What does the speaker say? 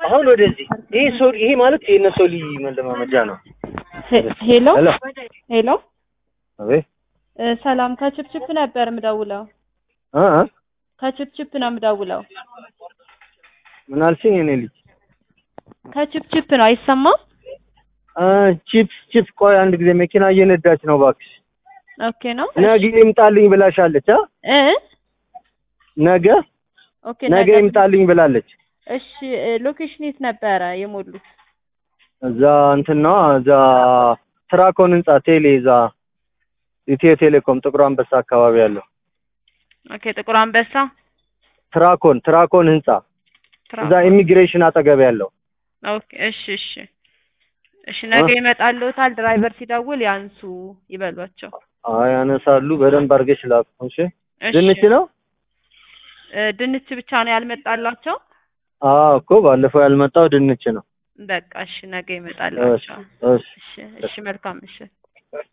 አሁን ወደዚህ ይሄ ሶ ይሄ ማለት የእነ ሶሊ መለማመጃ ነው። ሄ- ሄሎ ሄሎ ሄሎ አቤት እ፣ ሰላም ከችፕችፕ ነበር ምደውለው። እ እ ከችፕችፕ ነው ምደውለው። ምን አልሽኝ? የኔ ልጅ ከችፕችፕ ነው አይሰማም? እ ቺፕስ ቺፕስ። ቆይ አንድ ጊዜ መኪና እየነዳች ነው እባክሽ። ኦኬ ነው ነገ ይምጣልኝ ብላሻለች። አ እ ነገ ኦኬ ነገ ነገ- ይምጣልኝ ብላለች። እሺ እ፣ ሎኬሽን የት ነበረ የሞሉት? እዛ እንትን ነው እዛ ትራኮን ህንጻ ቴሌ እዛ ኢትዮ ቴሌኮም ጥቁር አንበሳ አካባቢ ያለው ኦኬ ጥቁር አንበሳ ትራኮን ትራኮን ህንጻ እዛ ኢሚግሬሽን አጠገብ ያለው ኦኬ እሺ እሺ እሺ ነገ እ? ይመጣልዎታል። ድራይቨር ሲደውል ያንሱ ይበሏቸው። አይ ያነሳሉ። በደንብ አድርገሽ ላኩ። እሺ እሺ ድንች ነው? እ፣ ድንች ብቻ ነው ያልመጣላቸው። አዎ እኮ ባለፈው ያልመጣው ድንች ነው። በቃ እሺ ነገ እሺ ይመጣላቸው። እሺ እሺ እሺ መልካም እሺ